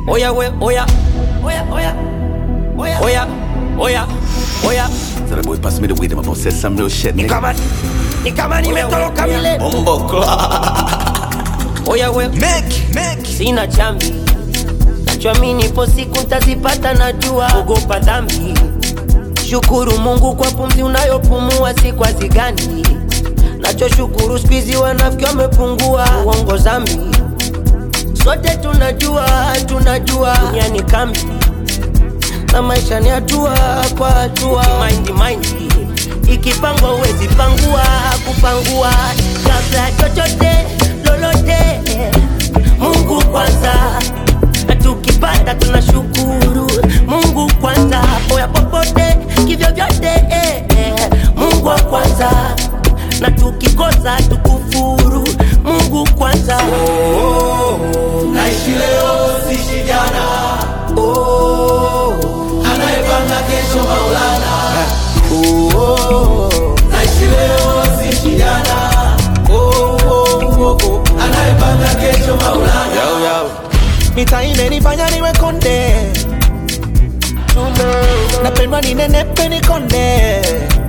Oya we, oya, oya, oya, oya, oya, oya, oya. So the boy pass me the weed, I'm about to say some real shit, Ni nigga. kama ni kama nimetoroka vile. Bumbo clock. Oya we, Make, make. sina chambi, nachoamini ipo siku ntazipata, najua ogopa dhambi. Shukuru Mungu kwa pumzi unayopumua, si kwa zigani. Nachoshukuru spizi wanafiki wamepungua, uongo zambi. Sote tunajua, tunajua dunia ni kambi na maisha ni hatua kwa hatua. Mind mind ikipangwa uwezi pangua, kupangua kabla ya chochote lolote. Mungu kwanza, na tukipata tunashukuru Mungu kwanza, poya popote kivyo vyote eh, eh. Mungu wa kwanza, na tukikosa tukufuru Mungu kwanza. naishi leo sishi jana oh, anayepanga kesho maulana oh, naishi leo sishi jana oh, oh, oh, oh, anayepanga kesho maulana mita imenifanya niwe konde napendwa ninenepe nikonde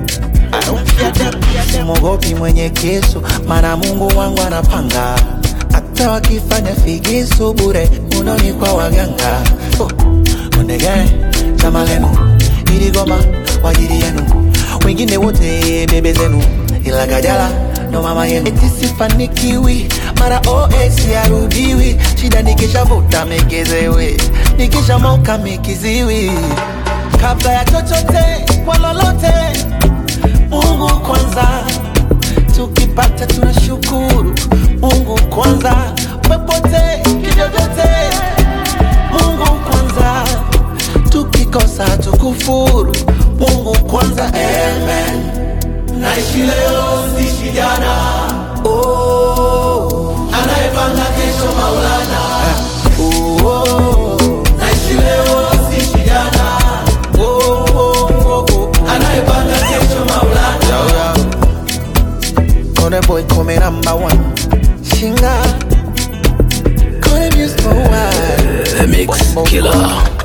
simogopi mwenye kisu mana mungu wangu anapanga hata wakifanya figisu bure unoni kwa waganga oh. ondege chama lenu iligoma kwa ajili yenu wengine wote bebe zenu ila kajala ndo mama yenu eti sifanikiwi mara os yarudiwi shida nikishavuta megezewe nikishamoka mikiziwi kabla ya chochote kwa lolote mungu kwanza tukipata tunashukuru mungu kwanza popote kivyovyote mungu kwanza tukikosa tukufuru mungu kwanza amen naishi leo sishi jana oh, anayepanga kesho maulana oh, oh, naishi leo sishi jana oh, oh, oh, oh, anayepanga kesho maulana Kone boy come number one Shinga Kone music for one The mix killer.